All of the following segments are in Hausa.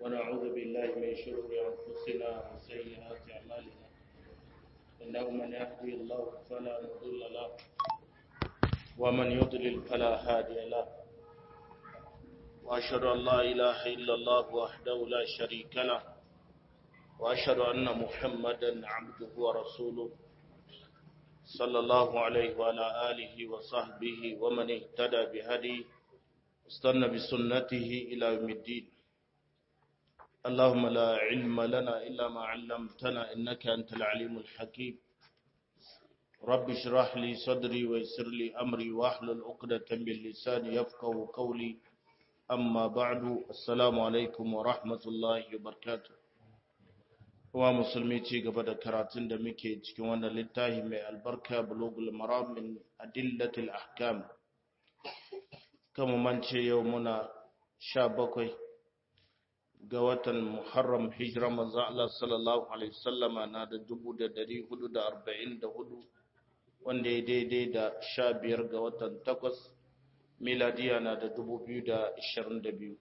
ونعوذ بالله من شرور أنفسنا وسيئات أعمالنا إنه من يهدي الله فلا مضل له ومن يضلل فلا هادي له وأشهد أن لا إله إلا الله وحده لا شريك له وأشهد أن محمدا عبده ورسوله صلى الله عليه وعلى آله وصحبه ومن اهتدى بهدي استنى بسنته إلى يوم الدين اللهم لا علم لنا إلا ما علمتنا إنك أنت العليم الحكيم رب اشرح لي صدري ويسر لي أمري واحلل عقدة من لساني يفقه قولي أما بعد السلام عليكم ورحمة الله وبركاته wa musulmi ci gaba da karatun da muke cikin wannan littafi mai albarka bulugul maram min adillatil ahkam kama mance yau muna sha bakwai ga watan muharram hijira manzo Allah sallallahu alaihi wasallama na da dubu da dari hudu da arba'in da hudu wanda ya daidai da sha biyar ga watan takwas miladiya na da dubu biyu da ashirin da biyu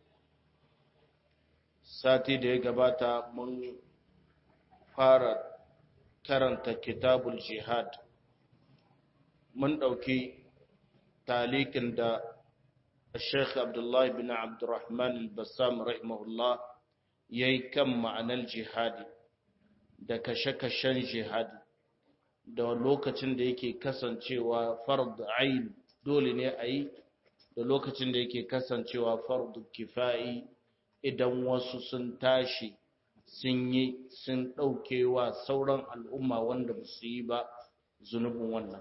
sati da ya gabata mun fara karanta kitabul jihad mun ɗauki talikin da Sheikh Abdullahi bin Abdurrahman al-Bassam rahimahullah ya yi kan ma'anar jihadi da kashe-kashen jihadi da lokacin da yake kasancewa fard ain dole ne a yi da lokacin da yake kasancewa fard kifa'i idan wasu sun tashi sun yi sun ɗauke wa sauran al'umma wanda ba su yi ba zunubin wannan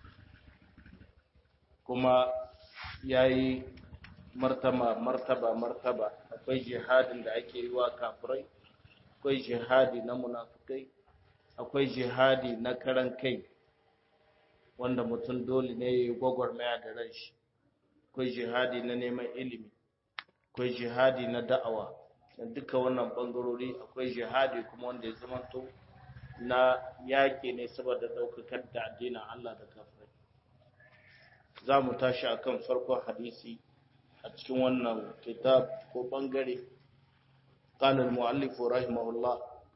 kuma ya yi martaba martaba martaba akwai jihadin da ake yi wa kafirai akwai jihadi na munafukai akwai jihadi na karan kai wanda mutum dole ne ya yi gwagwarmaya da ran shi akwai jihadi na neman ilimi akwai jihadi na da'awa da duka wannan bangarori akwai jihadi kuma wanda ya zamanto na yaƙi ne saboda ɗaukakar da addinin Allah da kafirai za mu tashi akan farkon hadisi a cikin wannan kitab ko bangare قال المؤلف رحمه الله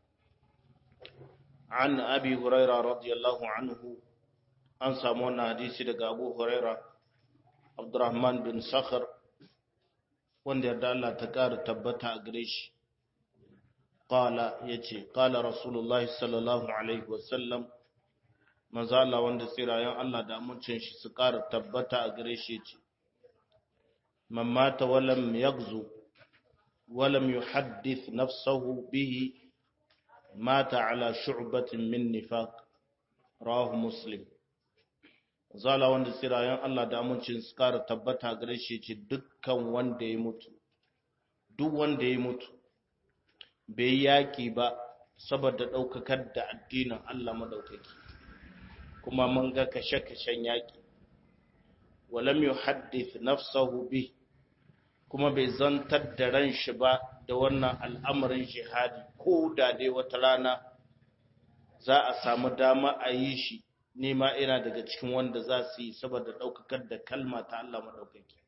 عن أبي هريرة رضي الله عنه أن سامونا حديثي دقى أبو هريرة عبد الرحمن بن صخر wanda yarda Allah ta ƙara tabbata a gare shi ƙala ya ce ƙala rasulullah sallallahu alaihi wasallam manzo Allah wanda tsirayen Allah da amincin shi su ƙara tabbata a gare shi ce man mata walam yagzu walam yuhaddith nafsahu bihi mata ala shu'batin min nifaq rawahu muslim zala wanda tsirayen Allah da amincin su kara tabbata gare shi ce dukkan wanda ya mutu duk wanda ya mutu bai yaki ba saboda ɗaukakar da addinin Allah madaukaki kuma mun ga kashe-kashen yaki walam yuhaddith nafsahu bi kuma bai zantar da ran shi ba da wannan al'amarin jihadi ko da dai wata rana za a samu dama a yi shi nema ina daga cikin wanda za su yi saboda ɗaukakar da kalma ta Allah maɗaukaki.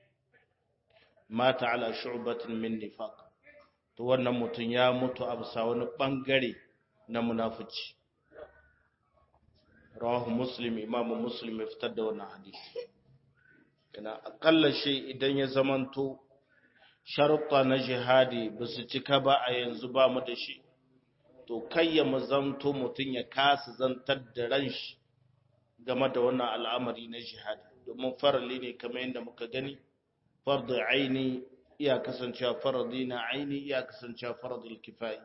Mata ala shu'batin min nifaq to wannan mutum ya mutu a bisa wani ɓangare na munafici. Rawahu Muslim, Imamu Muslim ya fitar da wannan hadisi. Ina akalla shi idan ya zamanto sharuɗa na jihadi ba su cika ba a yanzu ba mu da shi. to kai ya mazanto mutum ya kasa zantar da ran shi game da wannan al'amari na jihadi domin farali ne kamar yadda muka gani fardu aini iya kasancewa faradi na aini iya kasancewa faradul kifai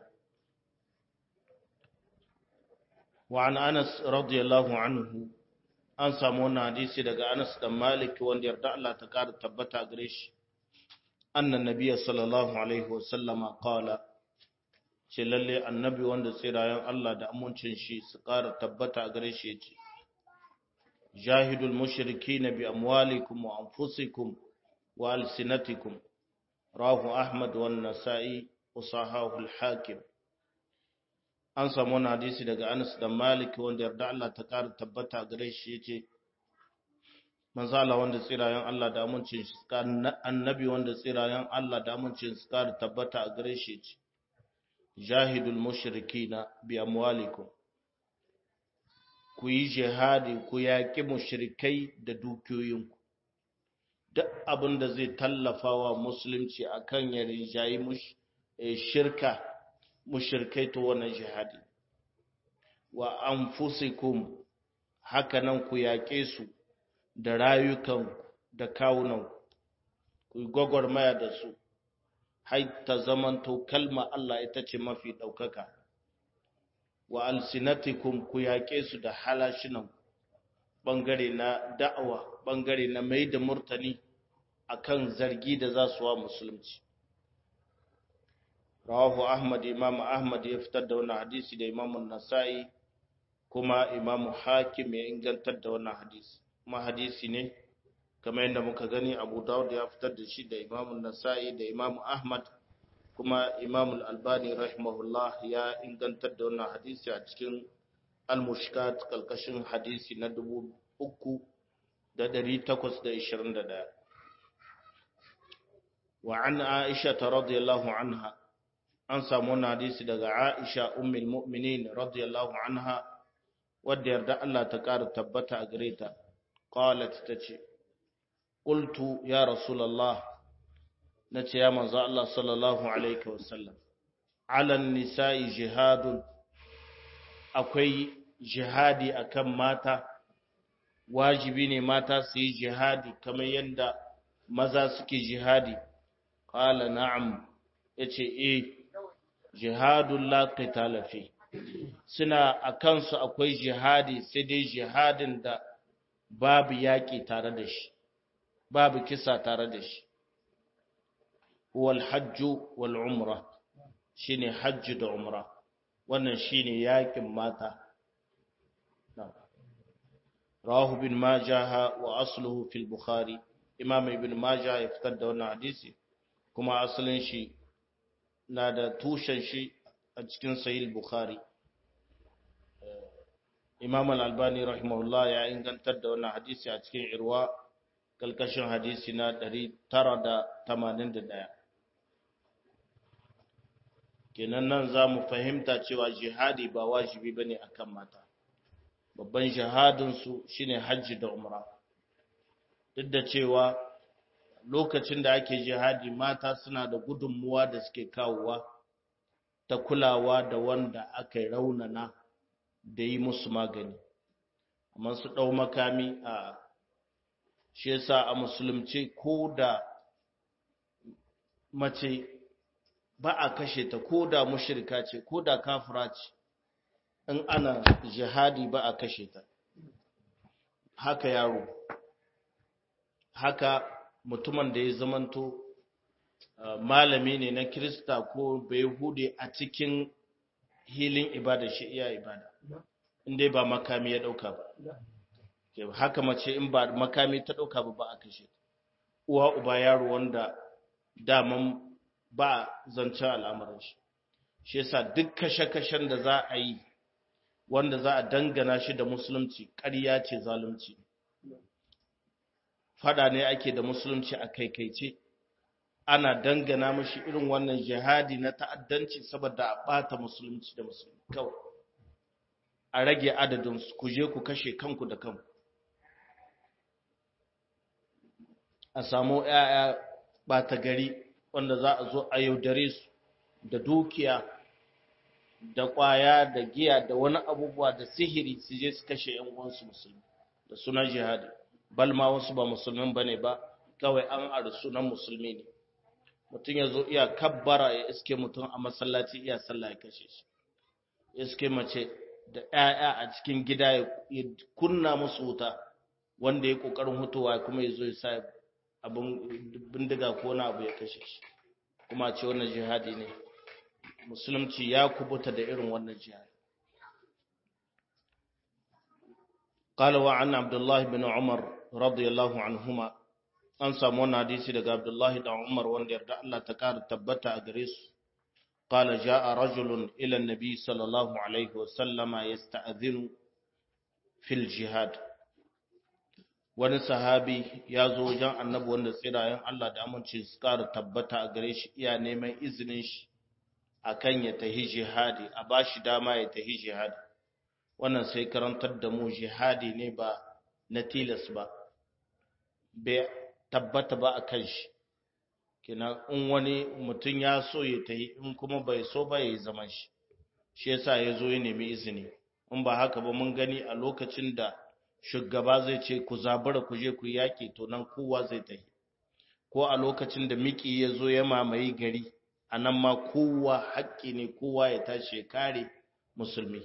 wa an anas radiyallahu anhu an samu wannan hadisi daga anas dan malik wanda yarda Allah ta kara tabbata gare shi annan nabiyyi sallallahu alaihi wasallama qala ce lalle annabi wanda tsirayen Allah da amincin shi su ƙara tabbata a gare shi ya ce jahidul mushriki na bi amwalikum wa anfusikum wa alsinatikum rahu ahmad wa nasa'i usahahu al-hakim an samu wani hadisi daga anas da malik wanda yarda Allah ta ƙara tabbata a gare shi ya ce manzo Allah wanda tsirayen Allah da amincin shi annabi wanda tsirayen Allah da amincin su kar tabbata a gare shi ce jahidul mushrikina bi amwalikum ku yi jihadi ku yaƙi mushrikai da dukiyoyinku duk abin da zai tallafa wa musulunci akan ya rinjayi shirka mushrikai to wannan jihadi wa anfusikum haka nan ku yaƙe su da rayukan da kawunan ku yi gwagwarmaya da su har ta zamanto kalma Allah ita ce mafi ɗaukaka wa alsinatikum ku yaƙe su da halashinan ɓangare na da'awa ɓangare na mai da murtani akan zargi da za su wa musulunci rawahu ahmad imam ahmad ya fitar da wannan hadisi da imam nasa'i kuma imam hakim ya ingantar da wannan hadisi kuma hadisi ne kamar yadda muka gani abu dawud ya fitar da shi da imam nasa'i da imam ahmad kuma imam al-albani rahimahullah ya ingantar da wannan hadisi a cikin al-mushkat kalkashin hadisi na dubu uku da ɗari takwas da ishirin da ɗaya wa an aisha ta radiyallahu anha an samu wannan hadisi daga aisha ummul mu'minin radiyallahu anha wadda yarda Allah ta ƙara tabbata a gare ta qalat tace qultu ya rasulullah nace ya manzo Allah sallallahu alaihi wasallam ala nisa'i jihadun akwai jihadi akan mata wajibi ne mata su yi jihadi kamar yadda maza suke jihadi qala na'am yace eh jihadun la qitala fi suna a kansu akwai jihadi sai dai jihadin da babu yaƙi tare da shi babu kisa tare da shi wal hajju wal umra shine hajji da umra wannan shine yaƙin mata rawahu bin majah wa asluhu fil bukhari imam ibn majah ya fitar da wannan hadisi kuma asalin shi na da tushen shi a cikin sahih bukhari imam al-albani rahimahullah ya ingantar da wannan hadisi a cikin irwa kalkashin hadisi na 981 kenan nan za mu fahimta cewa jihadi ba wajibi ba ne akan mata babban jihadinsu shine hajji da umra duk da cewa lokacin da ake jihadi mata suna da gudunmuwa da suke kawowa ta kulawa da wanda aka yi raunana da yi musu magani amma su ɗau makami a shi yasa a musulunci ko da mace ba a kashe ta ko da mushirka ce ko da kafira ce in ana jihadi ba a kashe ta haka yaro haka mutumin da ya zamanto malami ne na kirista ko bai hude a cikin hilin ibada shi iya ibada inda ba makami ya dauka ba haka mace in ba makami ta dauka ba ba a kashe uwa uba yaro wanda daman ba zancen al'amarin shi shi yasa duk kashe-kashen da za a yi wanda za a dangana shi da musulunci ƙarya ce zalunci fada ne ake da musulunci a kaikaice ana dangana mashi irin wannan jihadi na ta'addanci saboda a bata musulunci da musulmi kawai a rage adadin su ku je ku kashe kanku da kanku a samu ƴaƴa bata gari wanda za a zo a yaudare su da dukiya da ƙwaya da giya da wani abubuwa da sihiri su je su kashe ƴan uwansu musulmi da sunan jihadi bal ma wasu ba musulmin bane ba kawai an ari sunan musulmi ne mutum ya zo iya kabbara ya iske mutum a masallaci iya sallah ya kashe shi iske mace da 'ya'ya a cikin gida ya kunna musu wuta wanda ya kokarin hutuwa kuma ya zo ya sa abin bindiga ko na abu ya kashe shi kuma ce wannan jihadi ne musulunci ya kubuta da irin wannan jihadi قال وعن عبد الله بن عمر رضي الله عنهما an samu wannan hadisi daga Abdullahi da Umar wanda yarda Allah ta kara tabbata a gare su qala jaa rajulun ila an-nabi sallallahu alaihi wa sallama yasta'dhinu fil jihad wani sahabi ya zo wajen annabi wanda tsirayen Allah da amince su ƙara tabbata a gare shi iya neman izinin shi akan ya tahi jihadi a ba shi dama ya tahi jihadi wannan sai karantar da mu jihadi ne ba na tilas ba bai tabbata ba a kan shi kina in wani mutum ya so ya tahi in kuma bai so ba ya yi zaman shi shi yasa ya zo ya nemi izini in ba haka ba mun gani a lokacin da shugaba zai ce ku zabura ku je ku yaƙi to nan kowa zai tafi ko a lokacin da miki ya zo ya mamaye gari a nan ma kowa haƙƙi ne kowa ya tashi ya kare musulmi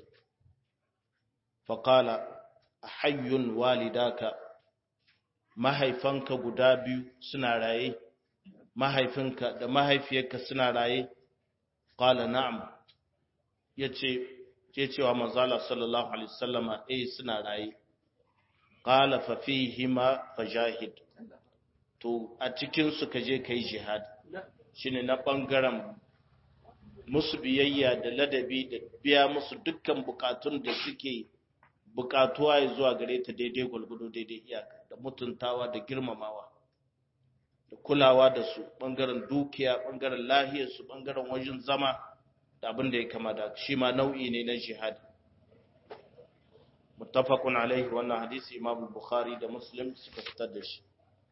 faƙala hayyun walidaka mahaifanka guda biyu suna raye mahaifinka da mahaifiyarka suna raye ƙala na'am ya ce ce cewa manzala sallallahu alaihi wasallama eh suna raye qala fa fihima fajahid to a cikin su kaje kai jihad shine na bangaren musu biyayya da ladabi da biya musu dukkan bukatun da suke bukatuwa ya zuwa gare ta daidai gulgudu daidai iyaka da mutuntawa da girmamawa da kulawa da su bangaren dukiya bangaren lahiyar su bangaren wajen zama da abin da ya kama da shi ma nau'i ne na jihad muttafaqun alaihi wannan hadisi Imam Bukhari da Muslim suka fitar da shi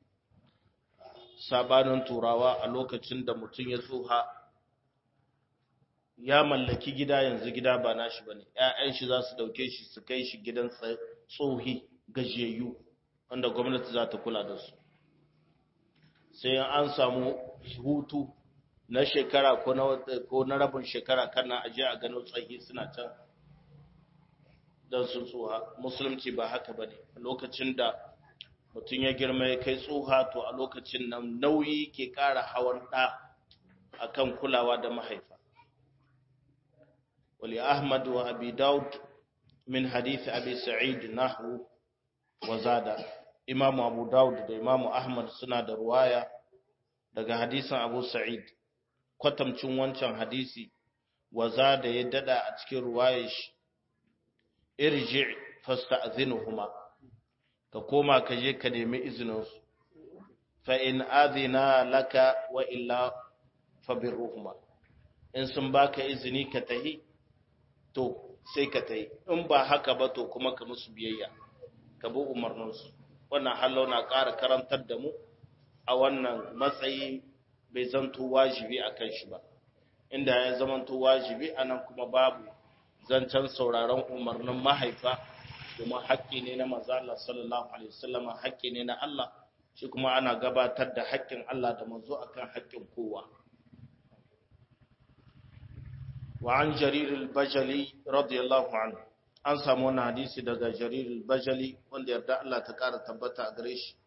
sabanin turawa a lokacin da mutum ya tsoha ya mallaki gida yanzu gida ba nashi bane ƴaƴan shi za su dauke shi su kai shi gidan tsohi gajiyayyu wanda gwamnati za ta kula da su sai an samu hutu na shekara ko na ko na rabin shekara kana aje a gano tsahi suna can don sun tsoha musulunci ba haka ba ne lokacin da mutum ya girma ya kai tsoha to a lokacin nan nauyi ke ƙara hawan ɗa a kan kulawa da mahaifa wali ahmad wa abi daud min hadisi abi sa'id nahu wa zada imamu abu daud da imamu ahmad suna da ruwaya daga hadisin abu sa'id kwatamcin wancan hadisi wa zada ya dada a cikin ruwayar shi irji fasta'zinuhuma ka koma ka je ka nemi izinin su fa in adina laka wa illa fabirruhuma in sun baka izini ka tahi to sai ka tahi in ba haka ba to kuma ka musu biyayya ka bi umarnin su wannan hallo na ƙara karantar da mu a wannan matsayi bai zanto wajibi akan shi ba inda ya zamanto wajibi anan kuma babu zancen sauraron umarnin mahaifa domin haƙƙi ne na manzo Allah sallallahu alaihi wasallam haƙƙi ne na Allah shi kuma ana gabatar da haƙƙin Allah da manzo akan haƙƙin kowa wa an jarir al-bajali radiyallahu anhu an samu wannan hadisi daga jarir al-bajali wanda yarda Allah ta ƙara tabbata a gare shi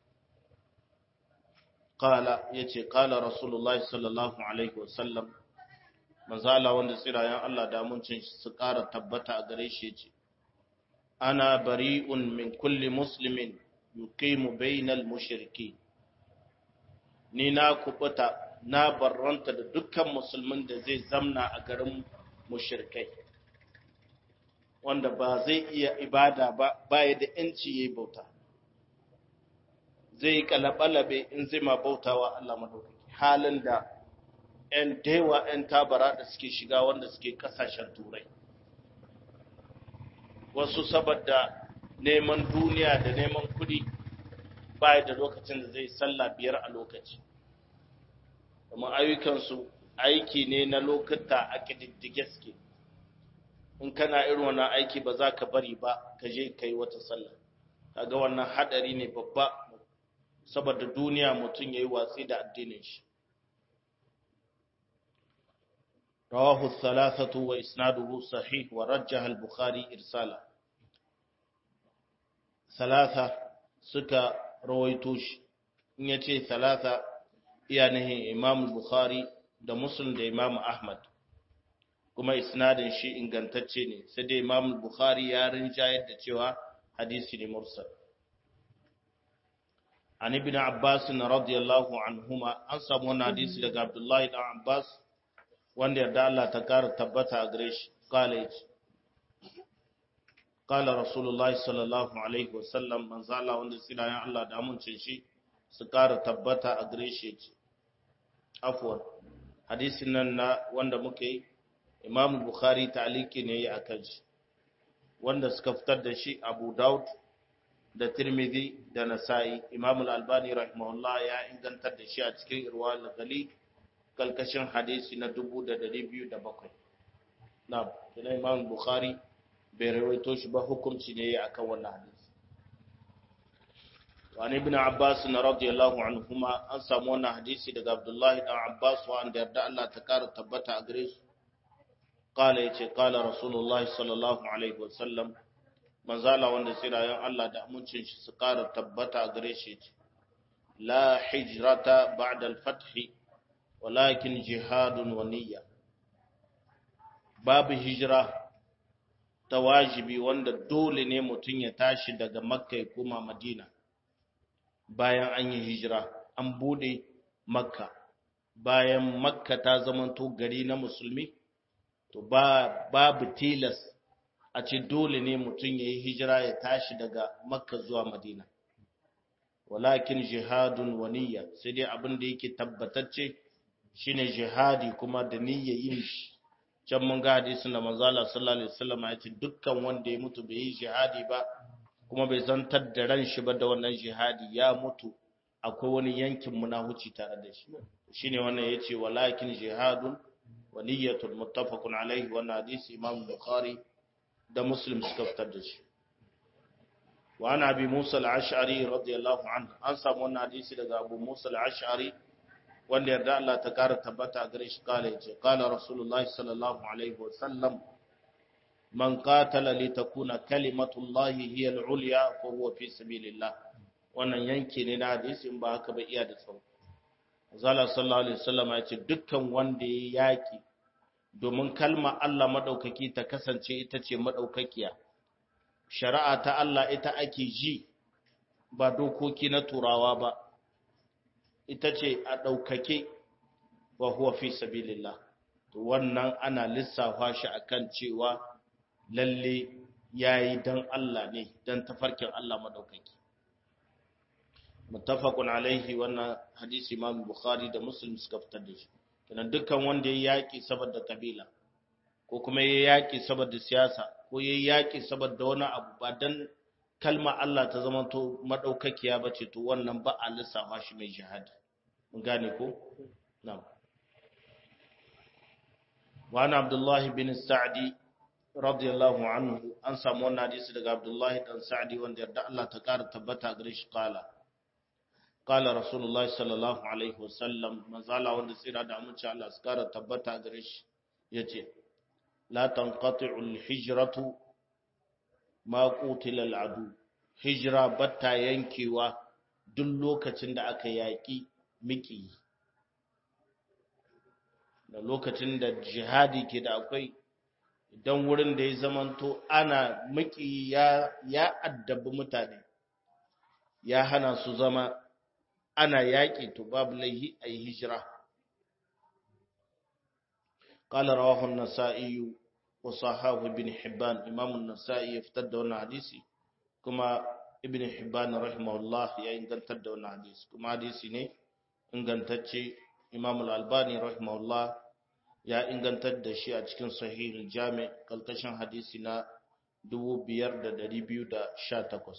qala yace qala rasulullahi sallallahu alaihi wasallam manzala wanda tsirayen Allah da muncin su ƙara tabbata a gare shi ce ana bari'un min kulli muslimin yuqimu bainal mushriki ni na kubuta na barranta da dukkan musulmin da zai zamna a garin mushrikai wanda ba zai iya ibada ba baya da yanci yayi bauta zai kalabalabe in zai ma bautawa Allah madaukaki halin da 'yan daiwa 'yan tabara da suke shiga wanda suke kasashen turai wasu saboda neman duniya da neman kudi baya da lokacin da zai sallah biyar a lokaci kuma ayyukansu aiki ne na lokuta a ƙididdige suke in kana irin wannan aiki ba za ka bari ba ka je ka yi wata sallah kaga wannan hadari ne babba saboda duniya mutum ya yi watsi da addinin shi رواه الثلاثة وإسناده صحيح ورجح البخاري إرسالا ثلاثة سكا رويتوش نيتي ثلاثة يعني إمام البخاري da Muslim da Imam Ahmad kuma isnadin shi ingantacce ne sai dai Imam Bukhari ya rinjayar da cewa hadisi ne mursal an ibn Abbas radiyallahu anhuma an samu wannan hadisi daga Abdullahi dan Abbas wanda yarda Allah ta kara tabbata a gare shi college qala rasulullahi sallallahu alaihi wasallam manzo Allah wanda tsirayen Allah da amincin shi su ƙara tabbata a gare shi ce afwan hadisin nan na wanda muka yi Imam Bukhari ta'aliki ne a kan shi wanda suka fitar da shi Abu Daud da Tirmidhi da Nasa'i Imam Al-Albani rahimahullah ya ingantar da shi a cikin Irwal Ghali kalkashin hadisi na 2207 na'am kina Imam Bukhari bai rawaito shi ba hukunci ne akan wannan hadisi وعن ابن عباس رضي الله عنهما an samu wannan hadisi daga Abdullah dan Abbas wanda yarda Allah ta kara tabbata a gare su qala yace qala Rasulullahi sallallahu alaihi wasallam manzala wanda sirayen Allah da amincin shi su kara tabbata a gare shi yace la hijrata ba'da al-fath walakin jihadun wa niyya babu hijira ta wajibi wanda dole ne mutum ya tashi daga makka ya koma madina bayan an yi hijira an bude makka bayan makka ta zamanto gari na musulmi to ba babu tilas a ce dole ne mutum ya yi hijira ya tashi daga makka zuwa madina walakin jihadun waniya sai dai abin da yake tabbatacce shine jihadi kuma da niyya yin shi can mun ga hadisin da manzala sallallahu alaihi wasallam ya ce dukkan wanda ya mutu bai yi jihadi ba kuma bai zantar da ran shi ba da wannan jihadi ya mutu akwai wani yankin munahuci tare da shi shine wannan yace walakin jihadun wa niyyatun muttafaqun alaihi wannan hadisi imam bukhari da muslim suka fitar da shi wa ana abi musa al-ash'ari radiyallahu anhu an samu wannan hadisi daga abu musa al-ash'ari wanda yarda Allah ta kara tabbata gare shi kala yace kala rasulullahi sallallahu alaihi wa sallam man qatala li takuna kalimatullahi hiya al-ulya fa huwa fi sabilillah wannan yanki ne na hadisi in ba haka ba iya da tsawo zalla sallallahu alaihi wasallam ya ce dukkan wanda ya yaki domin kalma Allah madaukaki ta kasance ita ce madaukakiya shari'a ta Allah ita ake ji ba dokoki na turawa ba ita ce a daukake wa huwa fi sabilillah to wannan ana lissafa shi akan cewa lalle ya yi don Allah ne don tafarkin Allah maɗaukaki. Mutafakun alaihi wannan hadisi Imam Bukhari da Muslim suka fitar da shi. Kenan dukkan wanda ya yaƙi saboda kabila, ko kuma ya yaƙi saboda siyasa, ko ya yaƙi saboda wani abu ba don kalma Allah ta zama to maɗaukakiya ba ce to wannan ba a lissafa shi mai jihadi. Mun gane ko? Na'am. وعن عبد الله بن السعدي radiyallahu anhu an samu wannan hadisi daga Abdullahi dan Sa'di wanda yarda Allah ta kara tabbata gare shi kala kala Rasulullah sallallahu alaihi wasallam manzala wanda tsira da amince Allah su kara tabbata gare shi yace la tanqati'u al-hijratu ma qutila al-adu hijra batta yankewa duk lokacin da aka yaki miki da lokacin da jihadi ke da akwai idan wurin da ya zamanto ana maki ya ya addabi mutane ya hana su zama ana yaƙi to babu laihi a yi hijira قال رواه النسائي وصححه ابن حبان امام النسائي يفتد wannan hadisi kuma ibn hibban rahimahullah ya ingantar da wannan hadisi kuma hadisi ne ingantacce imam al-albani rahimahullah ya ingantar da shi a cikin sahihul jami kalkashin hadisi na 5218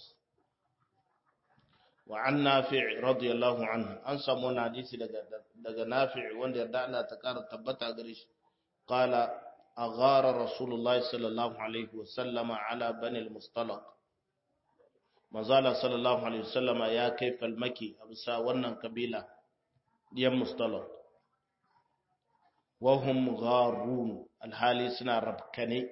wa an nafi' radiyallahu anhu an samu wani hadisi daga daga nafi' wanda yarda Allah ta kara tabbata gare shi qala aghara rasulullah sallallahu alaihi wa sallama ala bani al-mustalaq manzala sallallahu alaihi wa sallama ya kai falmaki a bisa wannan kabila diyan mustalaq wahum gharun alhali suna rabkane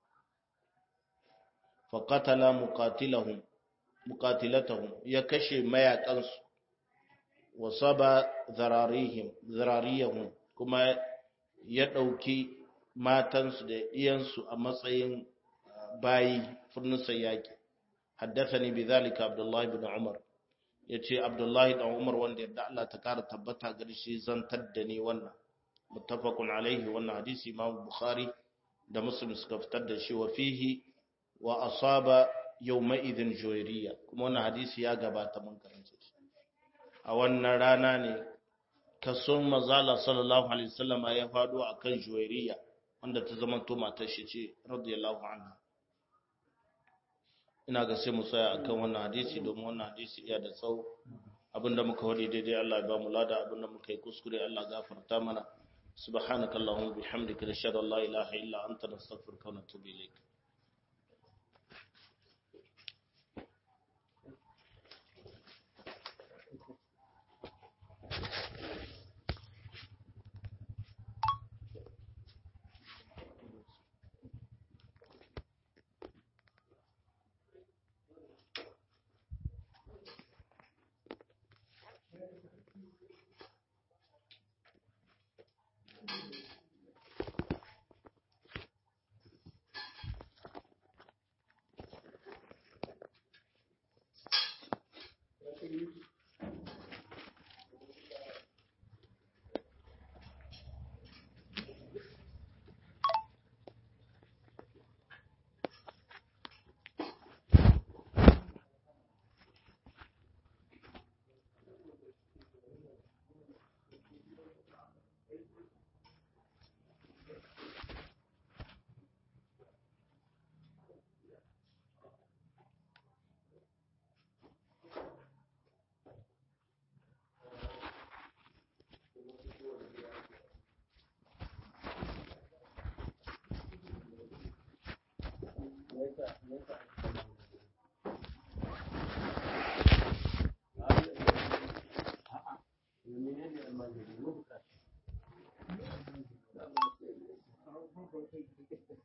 faqatala muqatilahum muqatilatahum ya kashe mayakansu wa saba zararihim zarariyahum kuma ya dauki matansu da iyansu a matsayin bayi furnusa yaki haddathani bidhalika abdullahi ibn umar yace abdullahi ibn umar wanda yadda Allah ta kara tabbata gare shi zantar da ni wannan muttafaqun alaihi wannan hadisi imam bukhari da muslim suka fitar da shi wa fihi wa asaba yawma idhin juwairiya kuma wannan hadisi ya gabata mun karanta shi a wannan rana ne kason mazala sallallahu alaihi wasallam ya fado akan juwairiya wanda ta zama to matar shi ce radiyallahu anha ina ga sai mu tsaya akan wannan hadisi domin wannan hadisi iya da tsawo abinda muka wadi daidai Allah ya ba mu lada abinda muka yi kuskure Allah gafarta mana subhanakallahumma bihamdika nashhadu an la ilaha illa anta nastaghfiruka wa natubu ilayk